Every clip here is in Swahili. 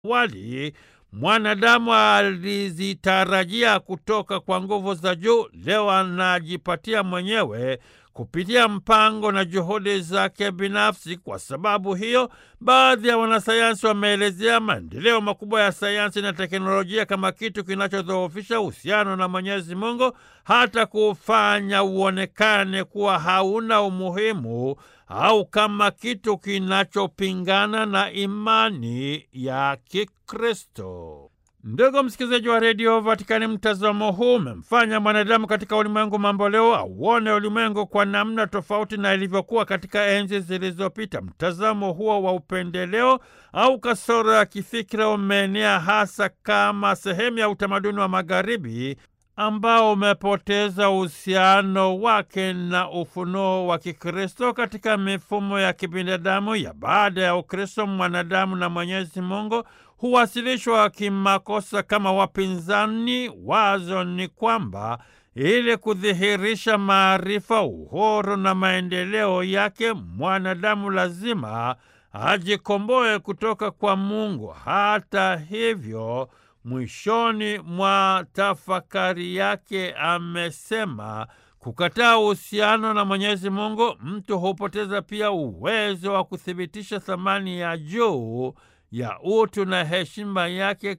awali mwanadamu alizitarajia kutoka kwa nguvu za juu, leo anajipatia mwenyewe kupitia mpango na juhudi zake binafsi. Kwa sababu hiyo, baadhi ya wanasayansi wameelezea maendeleo makubwa ya sayansi na teknolojia kama kitu kinachodhoofisha uhusiano na Mwenyezi Mungu, hata kufanya uonekane kuwa hauna umuhimu au kama kitu kinachopingana na imani ya Kikristo. Ndugu msikilizaji wa redio Vatikani, mtazamo huu umemfanya mwanadamu katika ulimwengu mambo leo auone ulimwengu kwa namna tofauti na ilivyokuwa katika enzi zilizopita. Mtazamo huo wa upendeleo au kasoro ya kifikira umeenea hasa kama sehemu ya utamaduni wa Magharibi ambao umepoteza uhusiano wake na ufunuo wa Kikristo katika mifumo ya kibinadamu ya baada ya Ukristo. Mwanadamu na Mwenyezi Mungu huwasilishwa kimakosa kama wapinzani. Wazo ni kwamba ili kudhihirisha maarifa, uhuru na maendeleo yake, mwanadamu lazima ajikomboe kutoka kwa Mungu. Hata hivyo, mwishoni mwa tafakari yake amesema kukataa uhusiano na Mwenyezi Mungu, mtu hupoteza pia uwezo wa kuthibitisha thamani ya juu ya utu na heshima yake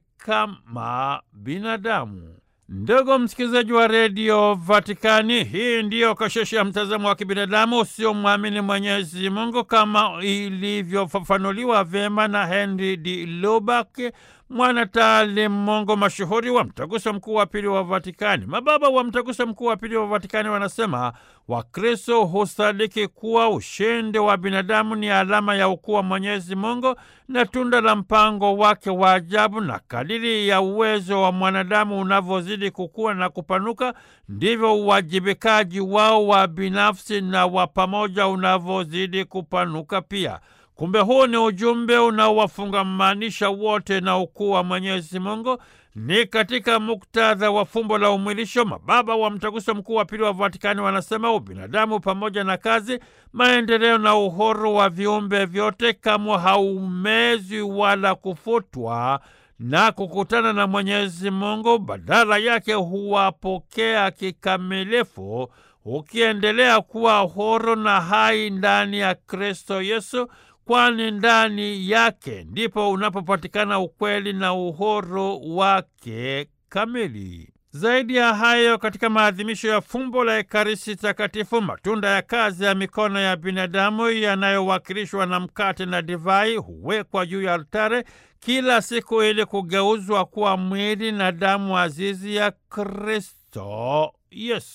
kama binadamu. Ndugu msikilizaji wa redio Vatikani, hii ndiyo kasheshe ya mtazamo wa kibinadamu usiomwamini Mwenyezi Mungu kama ilivyofafanuliwa vyema na Henry D. Lubak, mwanataalimu Mungu mashuhuri wa mtaguso mkuu wa pili wa Vatikani. Mababa wa mtaguso mkuu wa pili wa Vatikani wanasema Wakristo husadiki kuwa ushindi wa binadamu ni alama ya ukuu wa Mwenyezi Mungu na tunda la mpango wake wa ajabu, na kadiri ya uwezo wa mwanadamu unavyozidi kukua na kupanuka, ndivyo uwajibikaji wao wa binafsi na wa pamoja unavyozidi kupanuka pia. Kumbe huu ni ujumbe unaowafungamanisha wote na ukuu wa Mwenyezi Mungu. Ni katika muktadha wa fumbo la umwilisho, mababa wa mtaguso mkuu wa pili wa Vatikani wanasema ubinadamu pamoja na kazi, maendeleo na uhuru wa viumbe vyote kamwe haumezwi wala kufutwa na kukutana na Mwenyezi Mungu, badala yake huwapokea kikamilifu ukiendelea kuwa huru na hai ndani ya Kristo Yesu, kwani ndani yake ndipo unapopatikana ukweli na uhuru wake kamili. Zaidi ya hayo, katika maadhimisho ya fumbo la Ekaristi Takatifu, matunda ya kazi ya mikono ya binadamu yanayowakilishwa na mkate na divai huwekwa juu ya altare kila siku ili kugeuzwa kuwa mwili na damu azizi ya Kristo Yesu.